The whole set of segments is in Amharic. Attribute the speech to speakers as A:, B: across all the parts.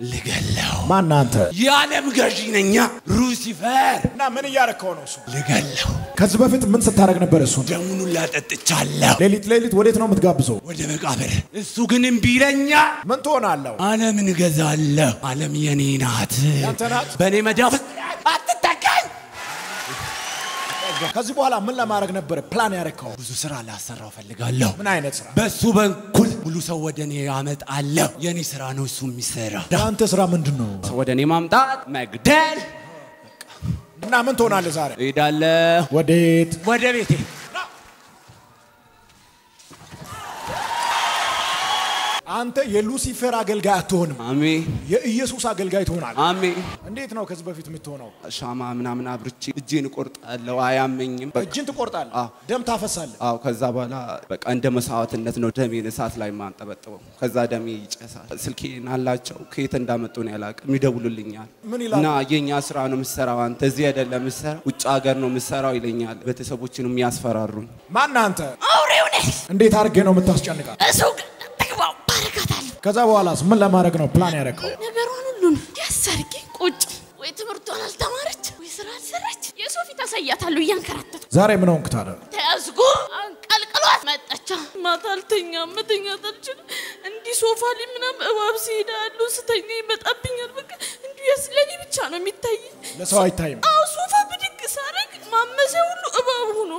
A: ልገለው።
B: ማን አንተ?
A: የዓለም ገዢ ነኛ ሉሲፈር።
B: እና ምን እያረከው ነው እሱ?
A: ልገለው።
B: ከዚህ በፊት ምን ስታደርግ ነበር እሱን?
A: ደሙን ላጠጥቻለሁ
B: ሌሊት ሌሊት ወዴት ነው የምትጋብዘው?
A: ወደ መቃብር። እሱ ግን እምቢ ይለኛል።
B: ምን ትሆናለሁ?
A: ዓለምን እገዛለሁ። ዓለም የኔ ናት።
B: ያንተ ናት?
A: በእኔ መዳፍ አትተካኝ።
B: ከዚህ በኋላ ምን ለማድረግ ነበር ፕላን ያረከው?
A: ብዙ ስራ ላሰራው ፈልጋለሁ።
B: ምን አይነት ስራ?
A: በሱ በኩል ሁሉ ሰው ወደ እኔ ያመጣለሁ። የእኔ ስራ ነው እሱ የሚሰራ።
B: የአንተ ስራ ምንድን ነው?
A: ሰው ወደ እኔ ማምጣት፣ መግደል።
B: እና ምን ትሆናለህ ዛሬ?
A: እሄዳለሁ
B: ወዴት?
A: ወደ ቤቴ።
B: አንተ የሉሲፈር አገልጋይ አትሆንም፣
A: አሜን
B: የኢየሱስ አገልጋይ ትሆናለህ።
A: አሜን።
B: እንዴት ነው ከዚህ በፊት የምትሆነው?
A: ሻማ ምናምን አብርቼ እጄን እቆርጣለሁ። አያመኝም። በቃ
B: እጅን ትቆርጣለህ፣
A: አዎ።
B: ደም ታፈሳለህ።
A: አዎ ከዛ በኋላ በቃ እንደ መስዋዕትነት ነው ደሜን እሳት ላይ ማንጠበጥበው። ከዛ ደሜ ይጨሳል። ስልኬን አላቸው ከየት እንዳመጡ ነው ያላቅም፣ ይደውሉልኛል
B: ምን ይላሉ?
A: እና የኛ ስራ ነው የምሰራው፣ አንተ እዚህ አይደለም የምሰራው ውጭ ሀገር ነው የምሰራው ይለኛል። ቤተሰቦችን የሚያስፈራሩኝ
B: ማን አንተ?
C: አውሬው ነህ።
B: እንዴት አድርጌ ነው የምታስጨንቃት?
C: እሱ ግን ተግባው ባረካታለሁ።
B: ከዛ በኋላስ ምን ለማድረግ ነው ፕላን ያረከው?
C: ነገሯን ሁሉን ያሳርጌ ቁጭ ወይ ትምህርቷን አልተማረች ወይ ስራ አልሰራች። የሰው ፊት አሳያታለሁ እያንከራተቱ
B: ዛሬ ምን ሆንክ ታዲያ?
C: ተያዝጎ አንቀልቅሏት መጣቻ። ማታ አልተኛም፣ መተኛት አልችልም። እንዲህ ሶፋ ላይ ምናምን እባብ ሲሄዳ ያለው ስተኛ ይመጣብኛል። በቃ እንዲሁ የስለኔ ብቻ ነው የሚታይ።
B: ለሰው አይታይም።
C: አዎ ሶፋ ብድግ ሳረግ ማመሲያ ሁሉ እባብ ሆኖ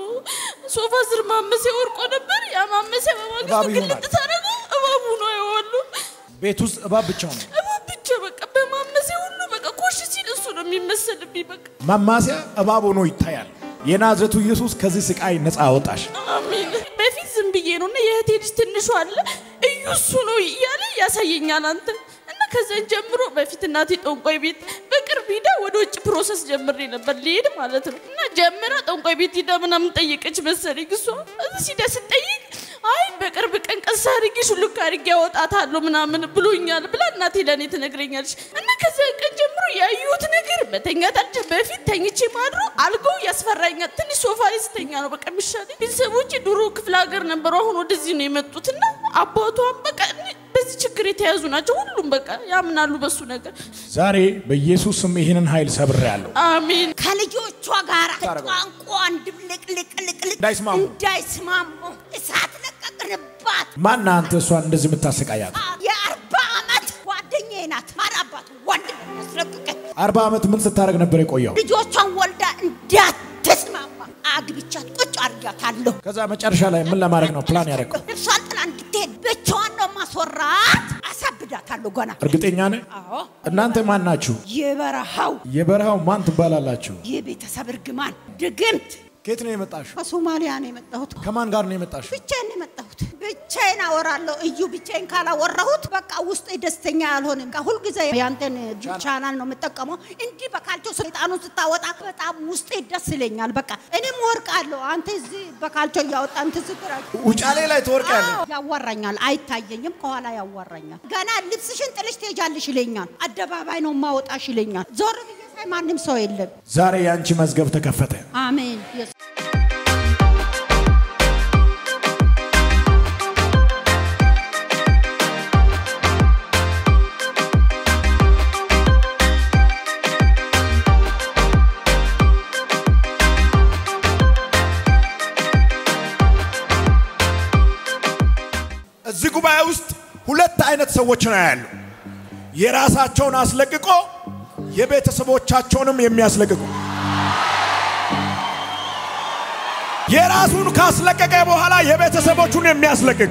C: ሶፋ ስር ማመሲያ ወርቆ ነበር። ያ ማመሲያ
B: እባብ
C: በማግስቱ
B: ይሆናል።
C: ግልጥ ሳረገው እባብ ሆኖ አየዋለሁ።
B: ቤት ውስጥ እባብ ብቻ ነው።
C: እባብ ብቻ በቃ በማመሲያ ሁሉ በቃ ኮሽ ሲል እሱ ነው የሚመሰልብኝ። በቃ
B: ማማሲያ እባብ ሆኖ ይታያል። የናዝሬቱ ኢየሱስ ከዚህ ስቃይ ነፃ አወጣሽ።
C: አሜን። በፊት ዝም ብዬ ነው እና የእህቴ ልጅ ትንሿ አለ እዩ እሱ ነው እያለ ያሳየኛል አንተ እና ከዛን ጀምሮ በፊት እናቴ ጠንቋይ ቤት በቅርብ ሂዳ ወደ ውጭ ፕሮሰስ ጀምሬ ነበር ሊሄድ ማለት ነው እና ጀምራ ጠንቋይ ቤት ሂዳ ምናምን ጠየቀች መሰለኝ እሷ እዚህ ሂዳ ስጠይቅ አይ በቅርብ ቀን ቀስ አድርጌ ሹልክ አድርጌ ያወጣታለሁ ምናምን ብሎኛል ብላ እናቴ ለእኔ ትነግረኛለች እና ከዚያ ቀን ጀምሮ ያዩት ነገር መተኛታችን በፊት ተኝቼ ማድሮ አልጋው ያስፈራኛል። ትንሽ ሶፋ ላይ ስተኛ ነው በቃ የሚሻለኝ። ቤተሰቦቼ ድሮ ክፍለ ሀገር ነበሩ፣ አሁን ወደዚህ ነው የመጡትና አባቷም በቃ እኔ- በዚህ ችግር የተያዙ ናቸው። ሁሉም በቃ ያምናሉ በሱ ነገር።
B: ዛሬ በኢየሱስ ስም ይህንን ኃይል ሰብሬያለሁ።
C: አሜን።
D: ከልጆቿ ጋር ቋንቋ እንድብልቅልቅልቅልቅ
B: እንዳይስማሙ።
D: እንዳይስማሙ እሳት ለቀቅንባት።
B: ማን አንተ እሷን እንደዚህ የምታሰቃያት?
D: የአርባ ዓመት ጓደኛዬ ናት። ማራባት ወንድም ያስለቅቀኝ
B: አርባ ዓመት ምን ስታደርግ ነበር የቆየው?
D: ልጆቿን ወልዳ እንዳትስማማ አግብቻት ቁጭ አድርጋታለሁ።
B: ከዛ መጨረሻ ላይ ምን ለማድረግ ነው ፕላን ያደረገው?
D: እርሷን ጥላ እንድትሄድ ብቻዋን ነው ማስወራት። አሳብዳታለሁ ገና።
B: እርግጠኛ ነህ?
D: አዎ
B: እናንተ ማን ናችሁ?
D: የበረሃው
B: የበረሃው ማን ትባላላችሁ?
D: የቤተሰብ እርግማን ድግምት
B: ከየት ነው የመጣችሁ?
D: ከሶማሊያ ነው የመጣሁት።
B: ከማን ጋር ነው የመጣችሁ?
D: ብቻዬን ነው የመጣሁት። ብቻዬን አወራለሁ። እዩ ብቻዬን ካላወራሁት በቃ ውስጤ ደስተኛ አልሆንም። በቃ ሁልጊዜ ያንተን ቻናል ነው የምጠቀመው። እንዲህ በካልቾ ሰይጣኑን ስታወጣ በጣም ውስጤ ደስ ይለኛል። በቃ እኔም ወርቃለሁ። አንተ እዚህ በካልቾ እያወጣ እንትን ስትራ
B: ውጫሌ ላይ ትወርቃለህ።
D: አዎ፣ ያዋራኛል። አይታየኝም፣ ከኋላ ያዋራኛል። ገና ልብስሽን ጥልሽ ትሄጃለሽ ይለኛል። አደባባይ ነው ማወጣሽ ይለኛል። ዞር ብዬ ሳይ ማንም ሰው የለም።
B: ዛሬ የአንቺ መዝገብ ተከፈተ።
D: አሜን። ኢየሱስ
B: እዚህ ጉባኤ ውስጥ ሁለት አይነት ሰዎች ነው ያሉ። የራሳቸውን አስለቅቆ የቤተሰቦቻቸውንም የሚያስለቅቁ የራሱን ካስለቀቀ በኋላ የቤተሰቦቹን የሚያስለቅቅ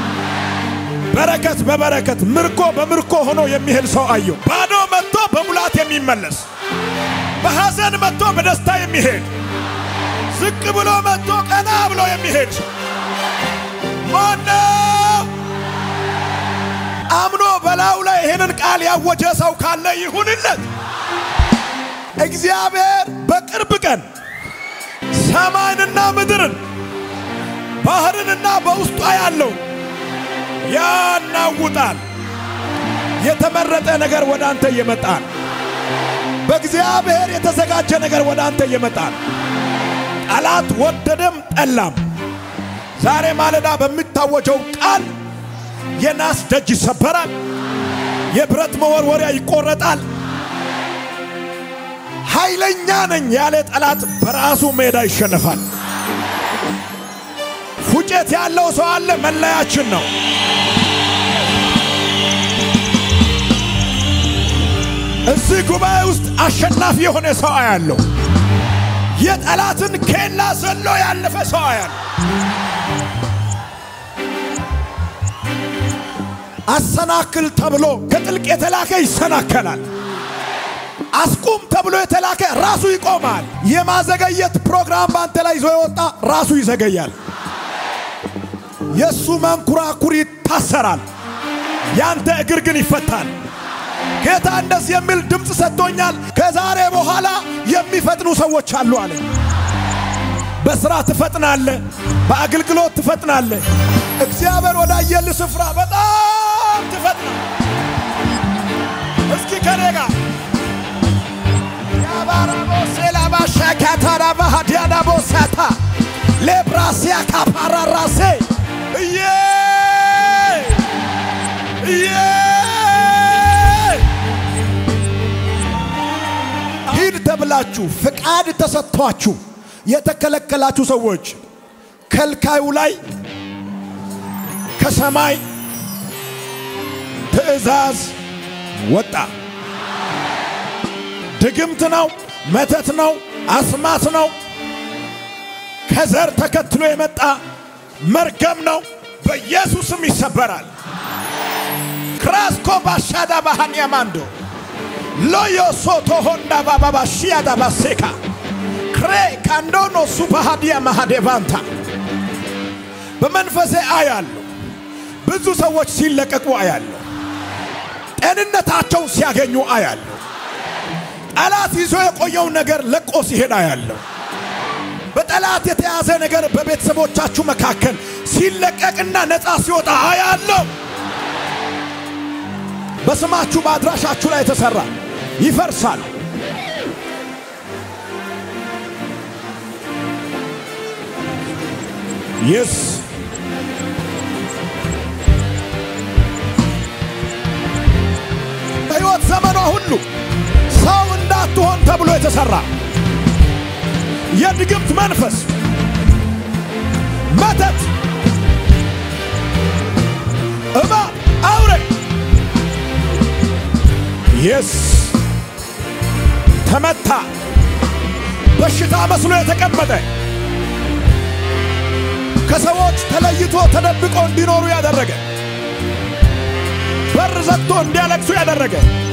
B: በረከት በበረከት ምርኮ በምርኮ ሆኖ የሚሄድ ሰው አየሁ። ባዶ መጥቶ በሙላት የሚመለስ በሐዘን መጥቶ በደስታ የሚሄድ ዝቅ ብሎ መጥቶ ቀና ብሎ የሚሄድ ማነው? አምኖ በላዩ ላይ ይህንን ቃል ያወጀ ሰው ካለ ይሁንለት። እግዚአብሔር በቅርብ ቀን ሰማይንና ምድርን ባህርንና በውስጧ ያለው ያናውጣል። የተመረጠ ነገር ወደ አንተ ይመጣል። በእግዚአብሔር የተዘጋጀ ነገር ወደ አንተ ይመጣል። ጠላት ወደደም ጠላም ዛሬ ማለዳ በሚታወጀው ቃል የናስ ደጅ ይሰበራል። የብረት መወርወሪያ ይቆረጣል። ኃይለኛ ነኝ ያለ ጠላት በራሱ ሜዳ ይሸነፋል። ፉጨት ያለው ሰው አለ፣ መለያችን ነው። እዚህ ጉባኤ ውስጥ አሸናፊ የሆነ ሰው አያለው። የጠላትን ኬላ ዘሎ ያለፈ ሰው አያለው። አሰናክል ተብሎ ከጥልቅ የተላከ ይሰናከላል። አስቁም ተብሎ የተላከ ራሱ ይቆማል። የማዘገየት ፕሮግራም በአንተ ላይ ይዞ የወጣ ራሱ ይዘገያል። የእሱ መንኩራኩር ይታሰራል፣ ያንተ እግር ግን ይፈታል። ጌታ እንደዚህ የሚል ድምፅ ሰጥቶኛል። ከዛሬ በኋላ የሚፈጥኑ ሰዎች አሉ አለ። በስራ ትፈጥናለ፣ በአገልግሎት ትፈጥናለ። እግዚአብሔር ወዳየል ስፍራ በጣም ትፈጥናል። እስኪ ከኔ ጋር ያባራቦሴላባሻካታራባሃዲያናቦሳታ ሌብራሲያ ካፓራራሴ እዬ እዬ ሂድ ተብላችሁ ፍቃድ ተሰጥቷችሁ የተከለከላችሁ ሰዎች ከልካዩ ላይ ከሰማይ ትእዛዝ ወጣ። ድግምት ነው፣ መተት ነው፣ አስማት ነው፣ ከዘር ተከትሎ የመጣ መርገም ነው። በኢየሱስም ይሰበራል። ክራስኮ ባሻዳ ባሃንያ ማንዶ ሎዮ ሶቶ ሆንዳ ባባባ ሺያዳ ባሴካ ክሬ ካንዶኖ ሱፓሃዲያ ማሃዴቫንታ በመንፈሴ አያለሁ። ብዙ ሰዎች ሲለቀቁ አያለሁ። ጤንነታቸውን ሲያገኙ አያለሁ። ጠላት ይዞ የቆየውን ነገር ለቆ ሲሄድ አያለሁ። በጠላት የተያዘ ነገር በቤተሰቦቻችሁ መካከል ሲለቀቅና ነፃ ሲወጣ አያለሁ። በስማችሁ በአድራሻችሁ ላይ የተሰራ ይፈርሳል። የስ በሕይወት ዘመኗ ሁሉ ሰው እንዳትሆን ተብሎ የተሰራ የድግምት መንፈስ፣ መተት፣ እባብ፣ አውሬ የስ ተመታ። በሽታ መስሎ የተቀመጠ ከሰዎች ተለይቶ ተደብቆ እንዲኖሩ ያደረገ በር ዘግቶ እንዲያለቅሱ ያደረገ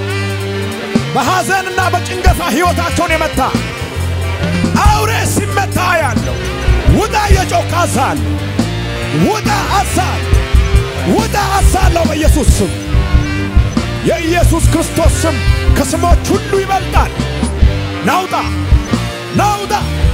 B: በሐዘንና በጭንገፋ ሕይወታቸውን የመታ አውሬ ሲመታ ያለው ውጣ የጮክ አዛል ውጣ አዛል ውጣ አዛለው በኢየሱስ ስም የኢየሱስ ክርስቶስ ስም ከስሞች ሁሉ ይበልጣል። ናውጣ ናውጣ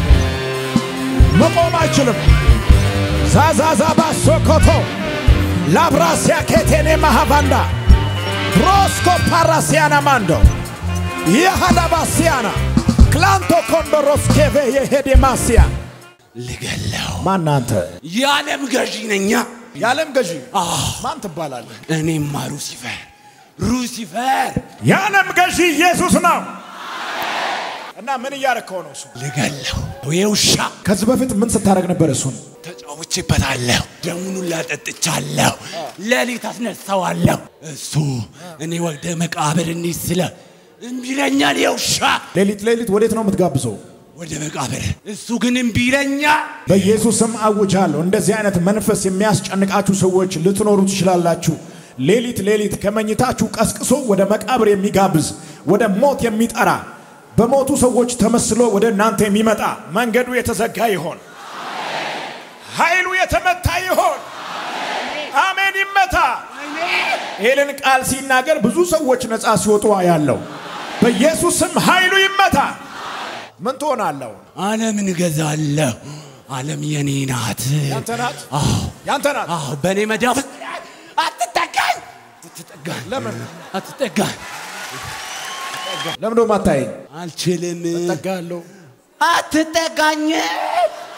B: መቆም አይችልም። ዛዛዛባ ሶኮቶ ላብራሲያ ኬቴኔ ማሃቫንዳ ሮስኮ ፓራሲያና ማንዶ የሃዳባሲያና ክላንቶ ኮንዶሮስኬቬ የሄዴማሲያ
A: ልገለው
B: ማን አንተ?
A: የዓለም ገዢ ነኛ።
B: የዓለም ገዢ
A: አዎ
B: ማን ትባላለህ?
A: እኔማ ሉሲፈር ሉሲፈር
B: የዓለም ገዢ ኢየሱስ ነው። እና ምን እያረከው ነው እሱ?
A: ልገለው የውሻ
B: ከዚህ በፊት ምን ስታደርግ ነበር? እሱን
A: ተጫውቼበታለሁ። ደሙን ላጠጥቻለሁ። ሌሊት አስነሳዋለሁ። እሱ እኔ ወደ መቃብር እንሂድ ስለ እምቢ ይለኛል። የውሻ
B: ሌሊት ሌሊት ወዴት ነው የምትጋብዘው?
A: ወደ መቃብር እሱ ግን እምቢ ይለኛል።
B: በኢየሱስ ስም አውጃለሁ። እንደዚህ አይነት መንፈስ የሚያስጨንቃችሁ ሰዎች ልትኖሩ ትችላላችሁ። ሌሊት ሌሊት ከመኝታችሁ ቀስቅሶ ወደ መቃብር የሚጋብዝ ወደ ሞት የሚጠራ በሞቱ ሰዎች ተመስሎ ወደ እናንተ የሚመጣ መንገዱ የተዘጋ ይሆን፣ ኃይሉ የተመታ ይሆን። አሜን፣ ይመታ። ይህንን ቃል ሲናገር ብዙ ሰዎች ነፃ ሲወጡ ያለው በኢየሱስ ስም ኃይሉ ይመታ። ምን ትሆናለሁ?
A: ዓለምን እገዛለሁ። ዓለም የኔ ናት።
B: ያንተ ናት፣
A: አዎ
B: ያንተ ናት።
A: አዎ፣ በእኔ መዳፍ አትጠጋኝ፣ አትጠጋኝ፣
B: ለምን
A: አትጠጋኝ።
B: ለምን ደሞ አታየኝ?
A: አልችልም።
B: እጠጋለሁ።
A: አትጠጋኝ።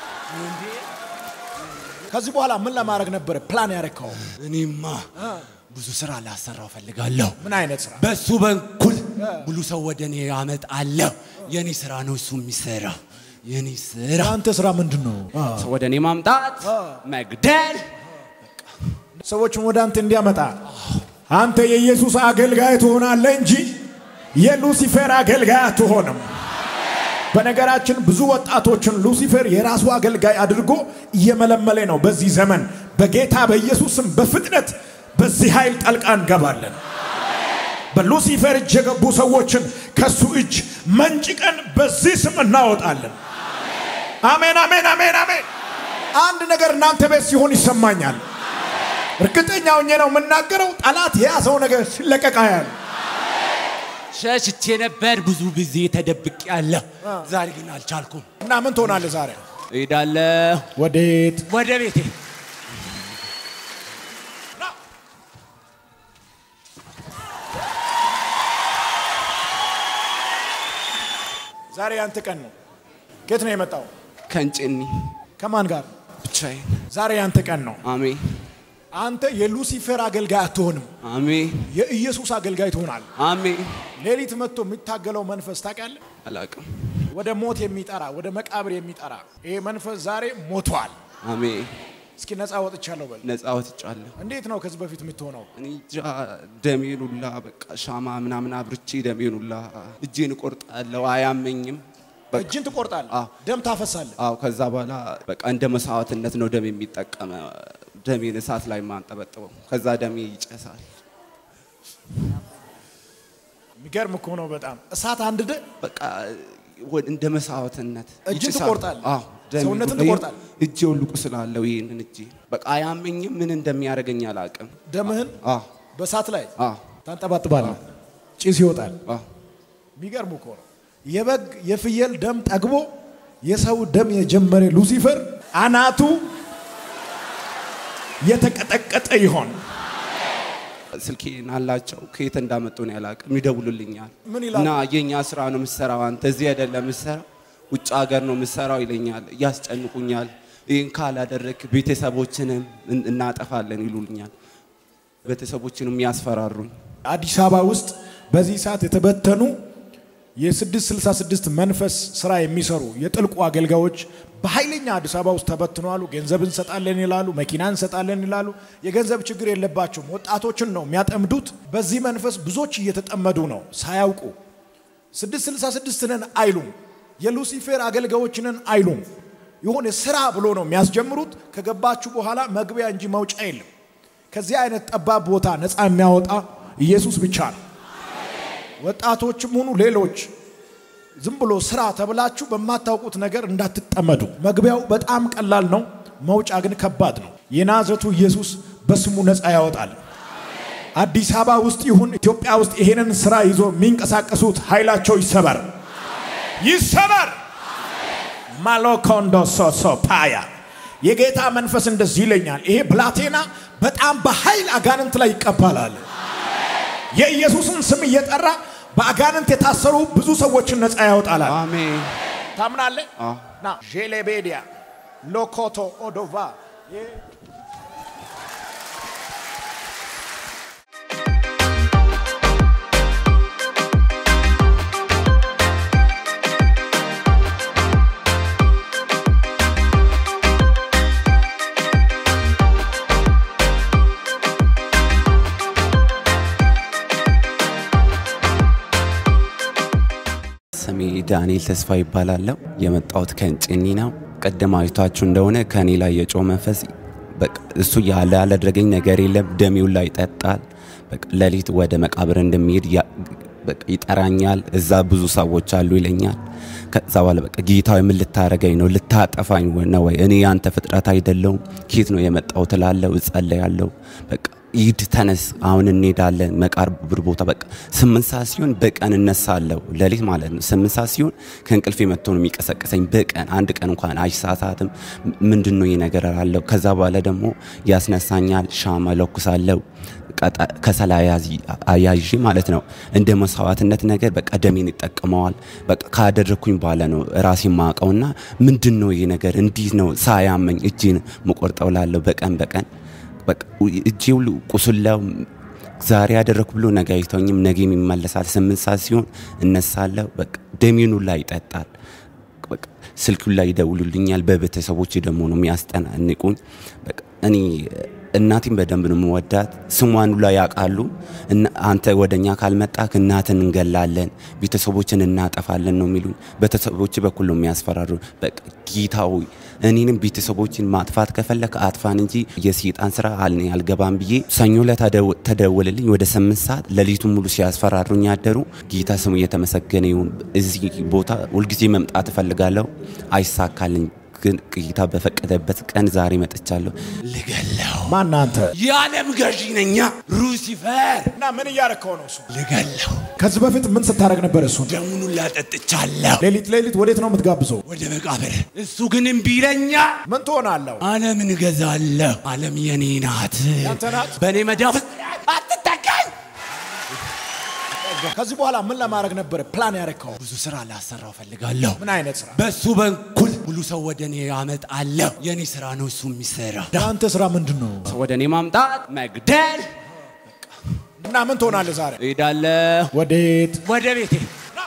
B: ከዚህ በኋላ ምን ለማድረግ ነበር ፕላን ያረከው?
A: እኔማ ብዙ ስራ ላሰራው ፈልጋለሁ።
B: ምን አይነት ስራ?
A: በሱ በኩል ሙሉ ሰው ወደ እኔ ያመጣለሁ። የኔ ስራ ነው እሱ የሚሰራው። የኔ ስራ
B: አንተ ስራ ምንድን ነው?
A: ሰው ወደ እኔ ማምጣት፣ መግደል።
B: ሰዎችን ወደ አንተ እንዲያመጣ አንተ የኢየሱስ አገልጋይ ትሆናለህ እንጂ የሉሲፌር አገልጋይ አትሆንም። በነገራችን ብዙ ወጣቶችን ሉሲፌር የራሱ አገልጋይ አድርጎ እየመለመለ ነው። በዚህ ዘመን በጌታ በኢየሱስም በፍጥነት በዚህ ኃይል ጠልቃ እንገባለን። በሉሲፌር እጅ የገቡ ሰዎችን ከሱ እጅ መንጭቀን በዚህ ስም እናወጣለን። አሜን፣ አሜን፣ አሜን፣ አሜን። አንድ ነገር እናንተ ቤት ሲሆን ይሰማኛል። እርግጠኛ ሆኜ ነው የምናገረው። ጠላት የያዘው ነገር ሲለቀቅ ያለ
A: ሸሽቼ ነበር ብዙ ጊዜ ተደብቄ ያለሁ። ዛሬ ግን አልቻልኩም።
B: እና ምን ትሆናለህ ዛሬ?
A: እሄዳለሁ
B: ወዴት?
A: ወደ ቤቴ።
B: ዛሬ ያንተ ቀን ነው። ከየት ነው የመጣው?
A: ከንጭኒ
B: ከማን ጋር?
A: ብቻዬን።
B: ዛሬ ያንተ ቀን ነው።
A: አሜን
B: አንተ የሉሲፌር አገልጋይ አትሆንም፣
A: አሜን
B: የኢየሱስ አገልጋይ ትሆናለህ።
A: አሜን።
B: ሌሊት መጥቶ የሚታገለው መንፈስ ታውቃለህ?
A: አላቅም።
B: ወደ ሞት የሚጠራ ወደ መቃብር የሚጠራ ይሄ መንፈስ ዛሬ ሞቷል።
A: አሜን።
B: እስኪ ነፃ ወጥቻለሁ በል።
A: ነፃ ወጥቻለሁ።
B: እንዴት ነው ከዚህ በፊት የምትሆነው?
A: እኔ እንጃ ደሜን ሁላ በቃ ሻማ ምናምን አብርቼ ደሜን ሁላ እጄን እቆርጣለሁ። አያመኝም። በቃ
B: እጅን ትቆርጣለህ፣
A: አዎ።
B: ደም ታፈሳለህ።
A: አዎ ከዛ በኋላ በቃ እንደ መስዋዕትነት ነው ደም የሚጠቀመ ደሜን እሳት ላይ ማንጠበጥበው። ከዛ ደሜ ይጨሳል።
B: የሚገርም እኮ ነው በጣም እሳት አንድደ
A: በቃ ወ- እንደ መስዋዕትነት
B: እጅን
A: ይጭሳል።
B: ትቆርጣለህ?
A: አዎ ደሜ
B: ሰውነትን
A: ሁላ-
B: ትቆርጣለህ?
A: እጄ ሁሉ ቁስላለሁ። ይህንን እጄ በቃ አያመኝም። ምን እንደሚያደርገኝ አላውቅም።
B: ደምህን
A: አዎ
B: በእሳት ላይ
A: አዎ
B: ታንጠባጥባለህ፣ ጭስ ይወጣል።
A: አዎ
B: የሚገርም እኮ ነው። የበግ የፍየል ደም ጠግቦ የሰው ደም የጀመረ ሉሲፈር አናቱ የተቀጠቀጠ ይሆን።
A: ስልኬን አላቸው ከየት እንዳመጡ ነው ያላቅም። ይደውሉልኛል
B: ምን ይላሉ?
A: እና የኛ ስራ ነው የምሰራው፣ አንተ እዚህ አይደለም የምሰራው ውጭ ሀገር ነው የምሰራው ይለኛል። ያስጨንቁኛል። ይህን ካላደረግ ቤተሰቦችንም እን- እናጠፋለን ይሉልኛል። ቤተሰቦችንም ያስፈራሩኝ።
B: አዲስ አበባ ውስጥ በዚህ ሰዓት የተበተኑ የ666 መንፈስ ስራ የሚሰሩ የጥልቁ አገልጋዮች በኃይለኛ አዲስ አበባ ውስጥ ተበትነዋሉ። ገንዘብ እንሰጣለን ይላሉ፣ መኪና እንሰጣለን ይላሉ። የገንዘብ ችግር የለባቸውም። ወጣቶችን ነው የሚያጠምዱት። በዚህ መንፈስ ብዙዎች እየተጠመዱ ነው ሳያውቁ። 666 ነን አይሉም፣ የሉሲፌር አገልጋዮች ነን አይሉም። የሆነ ስራ ብሎ ነው የሚያስጀምሩት። ከገባችሁ በኋላ መግቢያ እንጂ መውጫ የለም። ከዚህ አይነት ጠባብ ቦታ ነፃ የሚያወጣ ኢየሱስ ብቻ ነው። ወጣቶችም ሁኑ ሌሎች ዝም ብሎ ስራ ተብላችሁ በማታውቁት ነገር እንዳትጠመዱ። መግቢያው በጣም ቀላል ነው፣ መውጫ ግን ከባድ ነው። የናዝረቱ ኢየሱስ በስሙ ነፃ ያወጣል። አዲስ አበባ ውስጥ ይሁን ኢትዮጵያ ውስጥ ይሄንን ስራ ይዞ የሚንቀሳቀሱት ኃይላቸው ይሰበር፣ ይሰበር። ማሎኮንዶ ሶሶ ፓያ የጌታ መንፈስ እንደዚህ ይለኛል። ይሄ ብላቴና በጣም በኃይል አጋንንት ላይ ይቀባላል። የኢየሱስን ስም እየጠራ በአጋንንት የታሰሩ ብዙ ሰዎችን ነፃ ያወጣላል።
A: አሜን
B: ታምናለህ?
A: አዎ።
B: ና ዤሌቤዲያ ሎኮቶ ኦዶቫ
A: ስሜ ዳንኤል ተስፋ ይባላለሁ። የመጣሁት ከእንጭኒ ነው። ቅድም አይታችሁ እንደሆነ ከእኔ ላይ የጮህ መንፈስ በቃ እሱ ያለ ያላደረገኝ ነገር የለም። ደሜው ላይ ይጠጣል። በቃ ሌሊት ወደ መቃብር እንደሚሄድ ያ- በቃ ይጠራኛል። እዛ ብዙ ሰዎች አሉ ይለኛል። ከዛ በኋላ በቃ ጌታዊ ምን ልታረገኝ ነው? ልታጠፋኝ ነው ወይ? እኔ ያንተ ፍጥረት አይደለሁም። ኬት ነው የመጣው ትላለው። እጸለያለሁ። በቃ ሂድ ተነስ፣ አሁን እንሄዳለን መቃብር ቦታ። በቃ ስምንት ሰዓት ሲሆን በቀን እነሳለሁ፣ ሌሊት ማለት ነው። ስምንት ሰዓት ሲሆን ከእንቅልፌ መጥቶ ነው የሚቀሰቅሰኝ። በቀን አንድ ቀን እንኳን አይሳሳትም። ምንድን ነው ይህ ነገር አለው። ከዛ በኋላ ደግሞ ያስነሳኛል። ሻማ ለኩሳለሁ፣ ቀጣ- ከሰል አያዝ- አያይዤ ማለት ነው። እንደ መስዋዕትነት ነገር በቃ ደሜን ይጠቀመዋል። በቃ ካደረግኩኝ በኋላ ነው ራሴ ማቀውና ምንድን ነው ይህ ነገር እንዲህ ነው ሳያመኝ እጄን ምቆርጠው ላለሁ በቀን በቀን በቃ እጄ ሁሉ ቁስላው ዛሬ ያደረኩ ብሎ ነገ አይተውኝም። ነገም ይመለሳል። ስምንት ሰዓት ሲሆን እነሳለሁ። በቃ ደሜኑ ላይ ይጠጣል። በቃ ስልኩ ላይ ይደውሉልኛል። በቤተሰቦች ደግሞ ነው የሚያስጠናንቁኝ። በቃ እኔ እናቴን በደንብ ነው የምወዳት። ስሟን ሁላ ያውቃሉ። እና አንተ ወደኛ ካልመጣክ እናትን እንገላለን፣ ቤተሰቦችን እናጠፋለን ነው የሚሉኝ። ቤተሰቦች በኩል ነው የሚያስፈራሩ። በቃ ጌታ ሆይ እኔንም ቤተሰቦችን ማጥፋት ከፈለክ አጥፋን እንጂ የሰይጣን ስራ አልኔ አልገባም ብዬ ሰኞ ላይ ተደወልልኝ። ወደ ስምንት ሰዓት ሌሊቱን ሙሉ ሲያስፈራሩኝ ያደሩ። ጌታ ስሙ እየተመሰገነ ይሁን። እዚህ ቦታ ሁልጊዜ መምጣት እፈልጋለሁ፣ አይሳካልኝ ግን ጌታ በፈቀደበት ቀን ዛሬ መጥቻለሁ። ልገለው
B: ማን አንተ?
A: የዓለም ገዢ ነኛ ሉሲፈር
B: እና ምን እያረከው ነው እሱ?
A: ልገለው
B: ከዚህ በፊት ምን ስታደርግ ነበር? እሱን
A: ደሙን ላጠጥቻለሁ
B: ሌሊት ሌሊት ወዴት ነው የምትጋብዘው?
A: ወደ መቃብር። እሱ ግን እምቢ ይለኛል።
B: ምን ትሆናለሁ?
A: ዓለምን እገዛለሁ። ዓለም የኔ ናት።
B: ያንተ ናት?
A: በእኔ መዳፍ አትጠቀኝ።
B: ከዚህ በኋላ ምን ለማድረግ ነበር ፕላን ያረከው?
A: ብዙ ስራ ላሰራው ፈልጋለሁ።
B: ምን አይነት ስራ?
A: በሱ በኩል ሁሉ ሰው ወደ እኔ ያመጣለሁ። የኔ ስራ ነው እሱ የሚሰራ።
B: የአንተ ስራ ምንድን ነው?
A: ሰው ወደ እኔ ማምጣት፣ መግደል።
B: እና ምን ትሆናለህ ዛሬ?
A: እሄዳለሁ
B: ወዴት?
A: ወደ ቤቴ።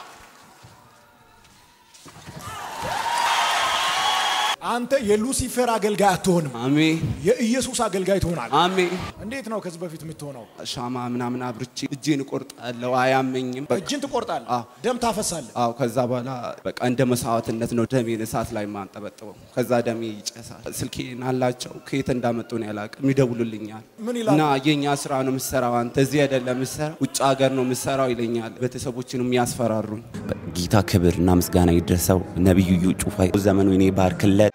B: አንተ የሉሲፈር አገልጋይ አትሆንም፣
A: አሜን
B: የኢየሱስ አገልጋይ ትሆናለህ።
A: አሜን።
B: እንዴት ነው ከዚህ በፊት የምትሆነው?
A: ሻማ ምናምን አብርቼ እጄን እቆርጣለሁ። አያመኝም። በቃ
B: እጅን ትቆርጣለህ፣
A: አዎ።
B: ደም ታፈሳለህ።
A: አዎ ከዛ በኋላ በቃ እንደ መስዋዕትነት ነው ደሜን እሳት ላይ ማንጠበጥበው። ከዛ ደሜ ይጨሳል። ስልኬን አላቸው ከየት እንዳመጡ ነው ያላቅም ይደውሉልኛል።
B: ምን ይላሉ?
A: እና የኛ ስራ ነው የምሰራው፣ አንተ እዚህ አይደለም የምሰራው ውጭ ሀገር ነው የምሰራው ይለኛል። ቤተሰቦችን የሚያስፈራሩኝ። ጌታ ክብር እና ምስጋና ይድረሰው። ነቢዩ እዩ ጩፋ ዘመኑ እኔ ባርክለት።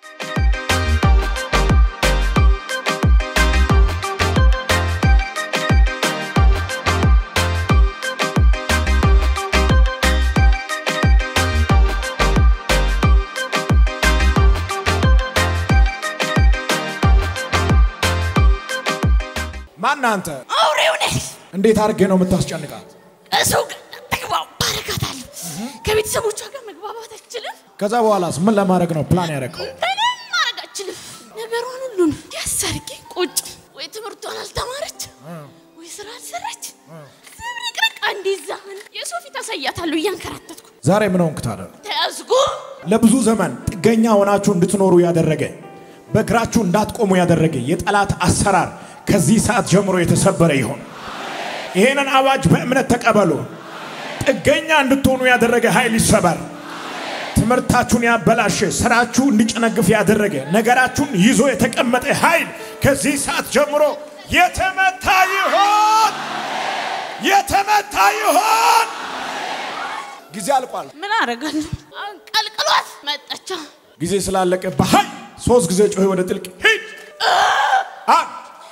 B: ማን አንተ?
C: አውሬው ነህ።
B: እንዴት አድርጌ ነው የምታስጨንቃት?
C: ከሰው ጋር ተግባባ ባረካታለሁ። ከቤተሰቦቿ ጋር መግባባት አልችልም።
B: ከዛ በኋላስ ምን ለማድረግ ነው ፕላን ያረከው?
C: ምንም ማድረግ አልችልም። ነገሯን ሁሉን ያሳርጌ ቁጭ ወይ ትምህርቷን አልተማረች ወይ ስራ አልሰራች ዝብርቅርቅ አንዲዛ የሰው ፊት አሳያታለሁ እያንከራተትኩ
B: ዛሬ ምን ሆንክ ታዲያ?
C: ተያዝኩ።
B: ለብዙ ዘመን ጥገኛ ሆናችሁ እንድትኖሩ ያደረገ በእግራችሁ እንዳትቆሙ ያደረገ የጠላት አሰራር ከዚህ ሰዓት ጀምሮ የተሰበረ ይሆን። ይሄንን አዋጅ በእምነት ተቀበሉ። ጥገኛ እንድትሆኑ ያደረገ ኃይል ይሰበር። ትምህርታችሁን ያበላሸ፣ ስራችሁ እንዲጨነግፍ ያደረገ፣ ነገራችሁን ይዞ የተቀመጠ ኃይል ከዚህ ሰዓት ጀምሮ የተመታ ይሆን፣ የተመታ ይሆን። ጊዜ አልቋል።
C: ምን አደርጋለሁ? አንቀልቅሏት መጣቻ።
B: ጊዜ ስላለቀ በኃይል ሶስት ጊዜ ጮህ ወደ ጥልቅ ሂድ። አንድ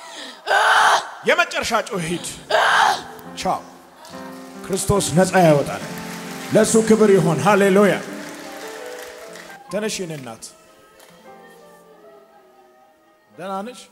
B: የመጨረሻ ጮህ ሂድ። ቻው። ክርስቶስ ነፃ ያወጣል። ለእሱ ክብር ይሆን። ሃሌሉያ። ተነሽ የኔ እናት፣ ደህና ነሽ?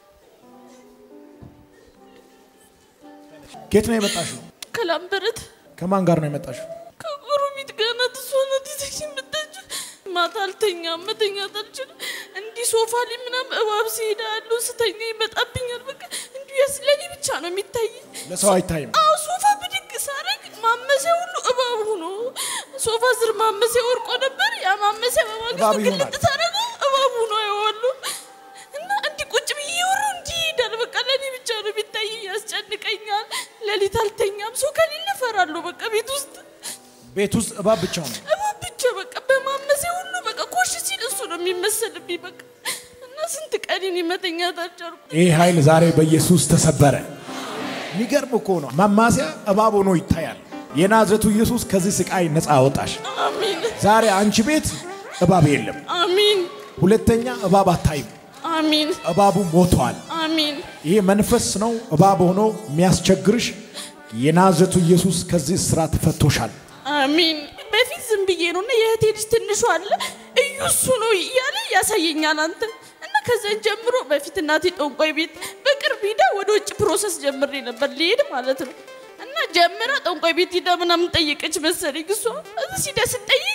B: ከየት ነው የመጣሽው?
C: ከላምበረት
B: ከማን ጋር ነው የመጣሽው?
C: ከጎረቤት ጋር ናት። እሷ ናት ይዘሽኝ መጣችው። ማታ አልተኛም፣ መተኛት አልችልም። እንዲህ ሶፋ ላይ ምናምን እባብ ሲሄድ ያለው ስተኛ ይመጣብኛል። በቃ እንዲሁ ያስለኔ ብቻ ነው የሚታየኝ።
B: ለሰው አይታይም።
C: አዎ ሶፋ ብድግ ሳረግ ማመሲያ ሁሉ እባብ ሆኖ ሶፋ ስር ማመሲያ ወርቆ ነበር። ያ ማመሲያ
B: እባብ
C: በማግስቱ
B: ይሆናል።
C: ግልጥ ሳረገው እባብ ሆኖ አየዋሉ እና እንዲህ ቁጭ ብዬ ወሩ እንዲህ ይሄዳል። በቃ ለእኔ ብቻ ነው የሚታየኝ። ያስጨንቀኛል። ሌሊት አልተኛም። ሰው ከሌለ እፈራለሁ። በቃ ቤት ውስጥ
B: ቤት ውስጥ እባብ ብቻ ነው።
C: እባብ ብቻ በቃ በማመሲያ ሁሉ በቃ ኮሽ ሲል እሱ ነው የሚመሰልብኝ። በቃ እና ስንት ቀኔን መተኛት አልቻልኩም።
B: ይህ ኃይል ዛሬ በኢየሱስ ተሰበረ። የሚገርም እኮ ነው። ማማሲያ እባብ ሆኖ ይታያል። የናዝሬቱ ኢየሱስ ከዚህ ስቃይ ነፃ አወጣሽ።
C: አሚን
B: ዛሬ አንቺ ቤት እባብ የለም።
C: አሚን
B: ሁለተኛ እባብ አታይም።
C: አሚን
B: እባቡ ሞቷል።
C: አሚን
B: ይሄ መንፈስ ነው እባብ ሆኖ የሚያስቸግርሽ። የናዝሬቱ ኢየሱስ ከዚህ እስራት ፈቶሻል።
C: አሚን። በፊት ዝም ብዬ ነው እና የእህቴ ልጅ ትንሹ አለ እዩ እሱ ነው እያለ ያሳየኛል አንተ እና ከዛን ጀምሮ በፊት እናቴ ጠንቋይ ቤት በቅርብ ሂዳ ወደ ውጭ ፕሮሰስ ጀምሬ ነበር ሊሄድ ማለት ነው እና ጀምራ ጠንቋይ ቤት ሂዳ ምናምን ጠየቀች መሰለኝ እሷ እዚህ ሂዳ ስጠይቅ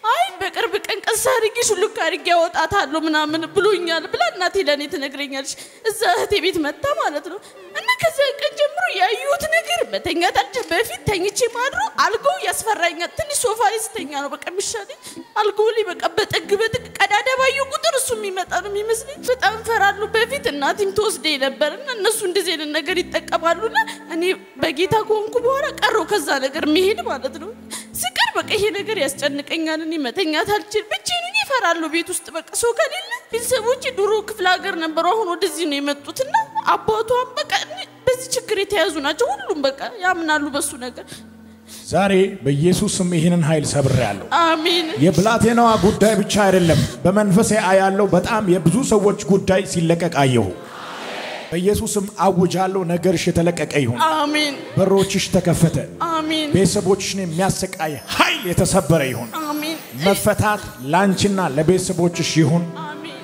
C: አይ በቅርብ ቀን ቀስ አድርጌ ሹልክ አድርጌ አወጣታለሁ ምናምን ብሎኛል ብላ እናቴ ለእኔ ትነግረኛለች። እዛ እህቴ ቤት መታ ማለት ነው። እና ከዚያ ቀን ጀምሮ ያየሁት ነገር መተኛታችን በፊት ተኝቼ ማድሮ አልጋው ያስፈራኛል። ትንሽ ሶፋ ላይ ስተኛ ነው በቃ የሚሻለኝ። አልጋው ላይ በቃ በጥግ በጥግ ቀዳዳ ባየሁ ቁጥር እሱ የሚመጣ ነው የሚመስለኝ። በጣም እፈራለሁ። በፊት እናቴም ተወስደኝ ነበር እና እነሱ እንደዚህ አይነት ነገር ይጠቀማሉና እኔ በጌታ ከሆንኩ በኋላ ቀረው ከዛ ነገር መሄድ ማለት ነው። ስቀር በቃ ይሄ ነገር ያስጨንቀኛል። እኔ መተኛት አልችል ብቻዬን ሆኜ እፈራለሁ። ቤት ውስጥ በቃ ሰው ከሌለ ቤተሰቦቼ ድሮ ክፍለ ሀገር ነበሩ፣ አሁን ወደዚህ ነው የመጡትና አባቷም በቃ እኔ- በዚህ ችግር የተያዙ ናቸው። ሁሉም በቃ ያምናሉ በሱ ነገር።
B: ዛሬ በኢየሱስ ስም ይህንን ኃይል ሰብሬያለሁ።
C: አሜን
B: የብላቴናዋ ጉዳይ ብቻ አይደለም፣ በመንፈሴ አያለው። በጣም የብዙ ሰዎች ጉዳይ ሲለቀቅ አየሁ። በኢየሱስም አውጃለሁ፣ ነገርሽ የተለቀቀ ይሁን፣
C: አሜን
B: በሮችሽ ተከፈተ፣
C: አሜን
B: ቤተሰቦችሽን የሚያሰቃይ ኃይል የተሰበረ ይሁን።
C: አሜን
B: መፈታት ላንቺና ለቤተሰቦችሽ ይሁን።
C: አሜን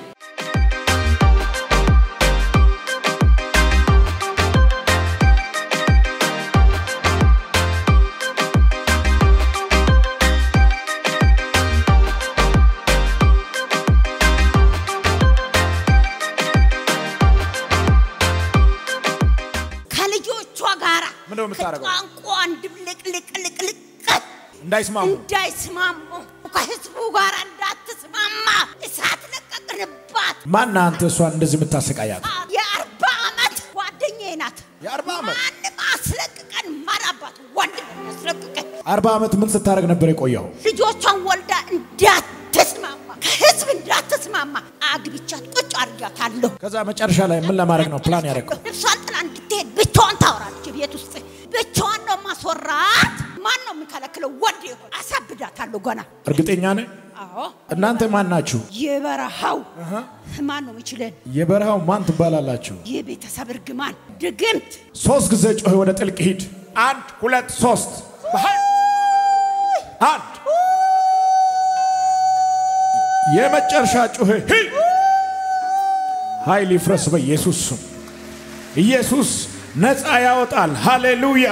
D: ከልጆቿ ጋር
B: ምንድነው የምታደርገው?
D: ቋንቋን ድብልቅልቅልቅልቅ
B: እንዳይስማሙ
D: እንዳይስማሙ ከህዝቡ ጋር እንዳትስማማ እሳት ለቀቅንባት።
B: ማና አንተ እሷን እንደዚህ የምታሰቃያት?
D: የአርባ ዓመት ጓደኛዬ ናት።
B: የአርባ ዓመት
D: ማንም አስለቅቀን ማራባት ወንድ አስለቅቀን
B: አርባ ዓመት ምን ስታደርግ ነበር የቆየው?
D: ልጆቿን ወልዳ እንዳትስማማ ከህዝብ እንዳትስማማ አግብቻት ቁጭ አድርጊያታለሁ።
B: ከዛ መጨረሻ ላይ ምን ለማድረግ ነው ፕላን ያደረገው?
D: እርሷን ጥላ እንድትሄድ ብቻዋን ታወራለች ቤት ውስጥ ብቻዋን ነው ማስወራት። ማን ነው የሚከለክለው? ወንድ ይሆን አሳብዳታለሁ ገና።
B: እርግጠኛ ነህ?
D: አዎ
B: እናንተ ማን ናችሁ?
D: የበረሃው ማን ነው የሚችለን?
B: የበረሃው ማን ትባላላችሁ?
D: የቤተሰብ እርግማን ድግምት
B: ሶስት ጊዜ ጮህ፣ ወደ ጥልቅ ሂድ። አንድ ሁለት ሶስት። በኃይል አንድ የመጨረሻ ጩህ ሂድ። ኃይል ይፍረስ በኢየሱስ ስም። ኢየሱስ ነፃ ያወጣል። ሃሌሉያ።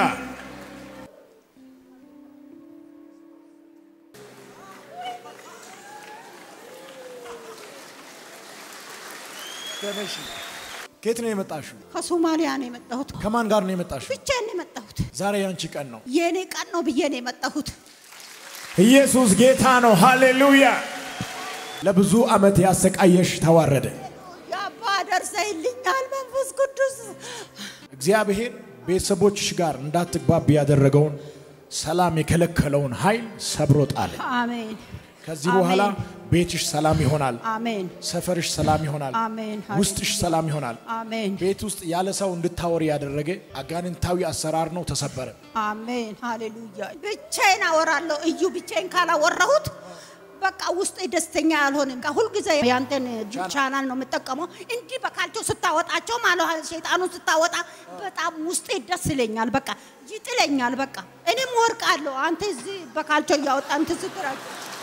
B: ከየት ነው የመጣሽው?
D: ከሶማሊያ ነው የመጣሁት።
B: ከማን ጋር ነው የመጣሽው?
D: ብቻዬን ነው የመጣሁት።
B: ዛሬ ያንቺ ቀን ነው።
D: የእኔ ቀን ነው ብዬ ነው የመጣሁት።
B: ኢየሱስ ጌታ ነው። ሃሌሉያ። ለብዙ ዓመት ያሰቃየሽ ተዋረደ።
D: የአባ ደርሰይልኛል መንፈስ ቅዱስ
B: እግዚአብሔር ቤተሰቦችሽ ጋር እንዳትግባብ ያደረገውን ሰላም የከለከለውን ኃይል ሰብሮ ጣለ።
D: አሜን
B: ከዚህ በኋላ
D: አሜን።
B: ቤትሽ ሰላም ይሆናል።
D: አሜን
B: ሰፈርሽ ሰላም ይሆናል።
D: አሜን።
B: ውስጥሽ ሰላም ይሆናል።
D: አሜን
B: ቤት ውስጥ ያለ ሰው እንድታወሪ ያደረገ አጋንንታዊ አሰራር ነው፣ ተሰበረ።
D: አሜን ሃሌሉያ። ብቻዬን አወራለሁ። እዩ ብቻዬን ካላወራሁት በቃ ውስጤ ደስተኛ አልሆንም። በቃ ሁልጊዜ ያንተን ቻናል ነው የምጠቀመው። እንዲህ በካልቸው ስታወጣቸው ማለት ሸይጣኑን ስታወጣ በጣም ውስጤ ደስ ይለኛል። በቃ ይጥለኛል። በቃ እኔም ወርቃለሁ። አንተ እዚህ በካልቸው እያወጣ እንትን ስትራቸው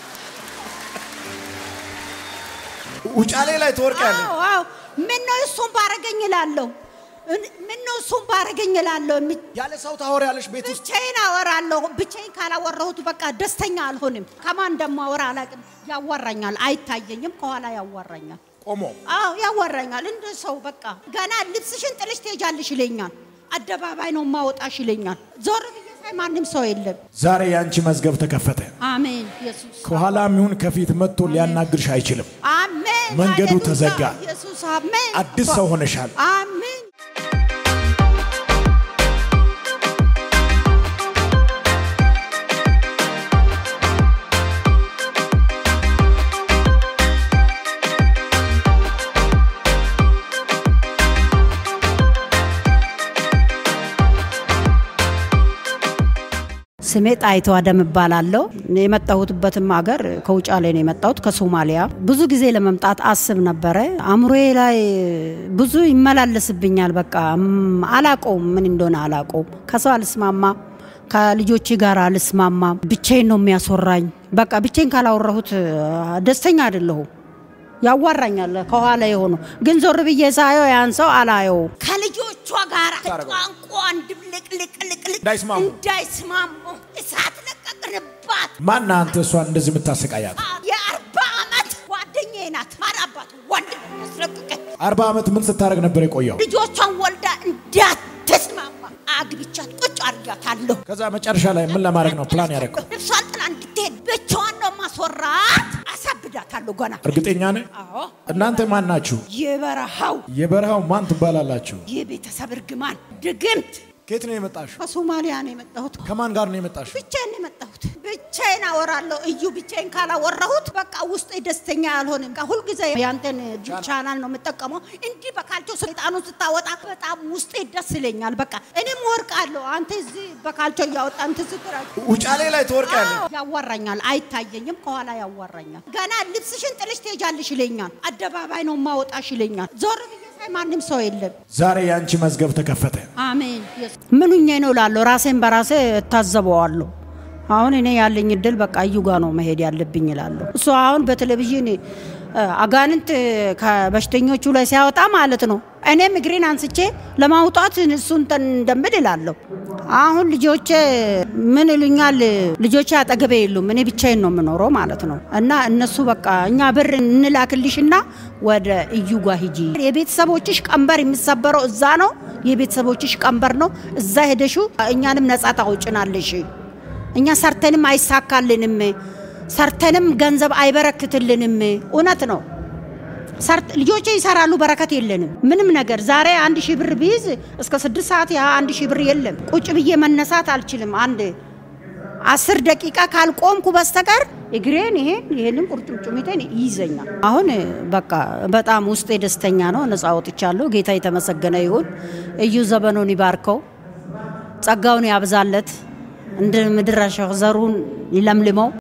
B: ውጫሌ ላይ ትወርቃለሽ።
D: አዎ አዎ። ምነው እሱን ባረገኝ እላለሁ። እን- ምነው እሱን ባረገኝ እላለሁ። የሚ-
B: ያለ ሰው ታወሪያለሽ ቤት ውስጥ
D: ብቻዬን አወራለሁ። ብቻዬን ካላወራሁት በቃ ደስተኛ አልሆንም። ከማን እንደማወራ አላውቅም። ያዋራኛል፣ አይታየኝም። ከኋላ ያዋራኛል።
B: ቆሞ
D: አዎ ያዋራኛል። እንደ ሰው በቃ ገና ልብስሽን ጥልሽ ትሄጃለሽ ይለኛል። አደባባይ ነው ማወጣሽ ይለኛል። ዞር ብዬ ሳይ ማንም ሰው የለም።
B: ዛሬ የአንቺ መዝገብ ተከፈተ።
D: አሜን ኢየሱስ
B: ከኋላም ይሁን ከፊት መጥቶ ሊያናግርሽ አይችልም።
D: አሜን።
B: መንገዱ
D: ሃሌሉያ።
B: ተዘጋ።
D: ኢየሱስ አሜን።
B: አዲስ ሰው ሆነሻል።
D: አሜን። ስሜ ጣይቶ አደም እባላለሁ። የመጣሁትበትም ሀገር ከውጫሌ ነው የመጣሁት ከሶማሊያ። ብዙ ጊዜ ለመምጣት አስብ ነበረ። አእምሮዬ ላይ ብዙ ይመላለስብኛል። በቃ እም፣ አላቀውም፣ ምን እንደሆነ አላቀውም። ከሰው አልስማማ፣ ከልጆቼ ጋር አልስማማ። ብቻዬን ነው የሚያስወራኝ። በቃ ብቻዬን ካላወራሁት አ፣ ደስተኛ አይደለሁም። ያዋራኛል ከኋላ የሆኑ ግን ዞር ብዬ ሳየው ያን ሰው አላየው። ከልጆቿ ጋር ቋንቋን ድብልቅልቅልቅልቅ
B: እንዳይስማሙ።
D: እንዳይስማሙ እሳት ለቀቅንባት።
B: ማን አንተ እሷን እንደዚህ የምታሰቃያት?
D: የአርባ ዓመት ጓደኛዬ ናት። ማር አባቱ ወንድ ነው የሚያስለቅቀኝ።
B: አርባ ዓመት ምን ስታደርግ ነበር የቆየው?
D: ልጆቿን ወልዳ እንዳትስማማ አግብቻት ቁጭ አድርጋታለሁ።
B: ከዛ መጨረሻ ላይ ምን ለማድረግ ነው ፕላን ያደረገው?
D: ልብሷን ጥላ እንድትሄድ ብቻዋን ነው ማስወራት። አሳብዳታለሁ ገና።
B: እርግጠኛ ነህ?
D: አዎ
B: እናንተ ማን ናችሁ?
D: የበረሃው
B: የበረሃው ማን ትባላላችሁ?
D: የቤተሰብ እርግማን ድግምት
B: ከየት ነው የመጣችሁ?
D: ከሶማሊያ ነው የመጣሁት።
B: ከማን ጋር ነው የመጣችሁ?
D: ብቻዬን ነው የመጣሁት። ብቻዬን አወራለሁ። እዩ ብቻዬን ካላወራሁት በቃ ውስጤ ደስተኛ አልሆንም። በቃ ሁልጊዜ ያንተን ቻናል ነው የምጠቀመው። እንዲህ በካልቾ ሰይጣኑን ስታወጣ በጣም ውስጤ ደስ ይለኛል። በቃ እኔም ወርቃለሁ። አንተ እዚህ በካልቾ እያወጣ እንትን ስትራ
B: ውጫሌ ላይ ትወርቃለህ።
D: አዎ፣ ያዋራኛል። አይታየኝም፣ ከኋላ ያዋራኛል። ገና ልብስሽን ጥልሽ ትሄጃለሽ ይለኛል። አደባባይ ነው ማወጣሽ ይለኛል። ዞር ብዬ ሳይ ማንም ሰው የለም።
B: ዛሬ የአንቺ መዝገብ ተከፈተ።
D: አሜን። ምኑኜ ነው ላለሁ ራሴን በራሴ እታዘበዋለሁ። አሁን እኔ ያለኝ እድል በቃ እዩ ጋ ነው መሄድ ያለብኝ እላለሁ። እሱ አሁን በቴሌቪዥን እ፣ አጋንንት ከበሽተኞቹ ላይ ሲያወጣ ማለት ነው። እኔም እግሬን አንስቼ ለማውጣት እሱን እንትን እንደምል እላለሁ። አሁን ልጆቼ ምን ይሉኛል? ልጆቼ አጠገቤ የሉም። እኔ ብቻዬን ነው የምኖረው ማለት ነው። እና እነሱ በቃ እኛ ብር እንላክልሽና ወደ እዩ ጋ ሂጂ፣ የቤተሰቦችሽ ቀንበር የሚሰበረው እዛ ነው፣ የቤተሰቦችሽ ቀንበር ነው። እዛ ሄደሹ እኛንም ነጻ ታውጭናለሽ። እኛ ሰርተንም አይሳካልንም፣ ሰርተንም ገንዘብ አይበረክትልንም። እውነት ነው። ሰርት ልጆቼ ይሰራሉ፣ በረከት የለንም ምንም ነገር። ዛሬ አንድ ሺህ ብር ቢይዝ እስከ ስድስት ሰዓት ያ አንድ ሺህ ብር የለም። ቁጭ ብዬ መነሳት አልችልም። አንድ አስር ደቂቃ ካልቆምኩ በስተቀር እግሬን ይሄን ይሄንን ቁርጭምጭሚቴን ይይዘኛል። አሁን በቃ በጣም ውስጤ ደስተኛ ነው። ነጻ ወጥቻለሁ። ጌታ የተመሰገነ ይሁን። እዩ ዘመኑን ይባርከው፣ ጸጋውን ያብዛለት፣ እንደ ምድር አሸዋ ዘሩን ይለምልመው።